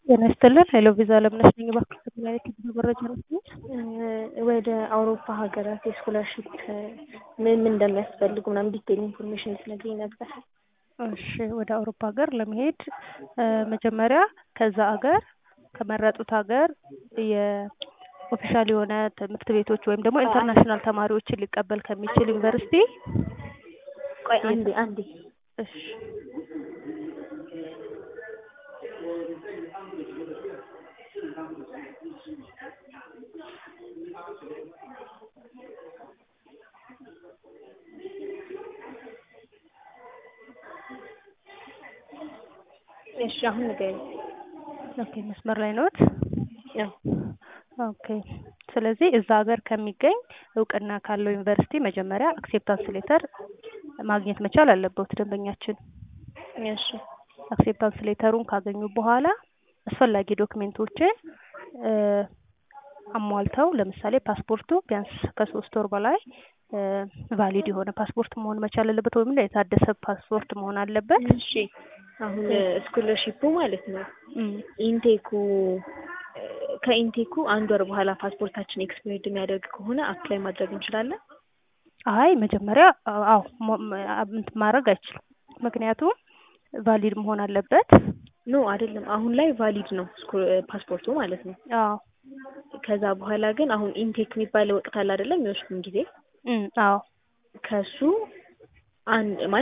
ጤና ይስጥልን ሄሎ ቪዛ አለምነሽ ነኝ። እባክህ ከተለያየ ክፍል መረጃ ነስኝ። ወደ አውሮፓ ሀገራት የስኮላርሽፕ ምን ምን እንደሚያስፈልጉ ምናምን ዲቴል ኢንፎርሜሽን ትነግሪኝ ነበር። እሺ ወደ አውሮፓ ሀገር ለመሄድ መጀመሪያ ከዛ ሀገር ከመረጡት ሀገር የኦፊሻል የሆነ ትምህርት ቤቶች ወይም ደግሞ ኢንተርናሽናል ተማሪዎችን ሊቀበል ከሚችል ዩኒቨርሲቲ ቆይ አንዴ አንዴ እሺ እሺ አሁን ንገሪኝ። ኦኬ መስመር ላይ ነዎት? ያው ኦኬ ስለዚህ እዛ ሀገር ከሚገኝ እውቅና ካለው ዩኒቨርሲቲ መጀመሪያ አክሴፕታንስ ሌተር ማግኘት መቻል አለበት ደንበኛችን። እሺ አክሴፕታንስ ሌተሩን ካገኙ በኋላ አስፈላጊ ዶክሜንቶችን አሟልተው ለምሳሌ ፓስፖርቱ ቢያንስ ከሶስት ወር በላይ ቫሊድ የሆነ ፓስፖርት መሆን መቻል አለበት፣ ወይም የታደሰ ፓስፖርት መሆን አለበት። እሺ አሁን ስኮለርሺፑ ማለት ነው ኢንቴኩ ከኢንቴኩ አንድ ወር በኋላ ፓስፖርታችን ኤክስፓየርድ የሚያደርግ ከሆነ አፕላይ ማድረግ እንችላለን? አይ መጀመሪያ አዎ ማድረግ አይችልም። ምክንያቱም ቫሊድ መሆን አለበት። ኖ አይደለም፣ አሁን ላይ ቫሊድ ነው ፓስፖርቱ ማለት ነው። አዎ ከዛ በኋላ ግን አሁን ኢንቴክ የሚባለው ወቅት አለ አይደለም፣ የሚወስዱን ጊዜ አዎ ከሱ አንድ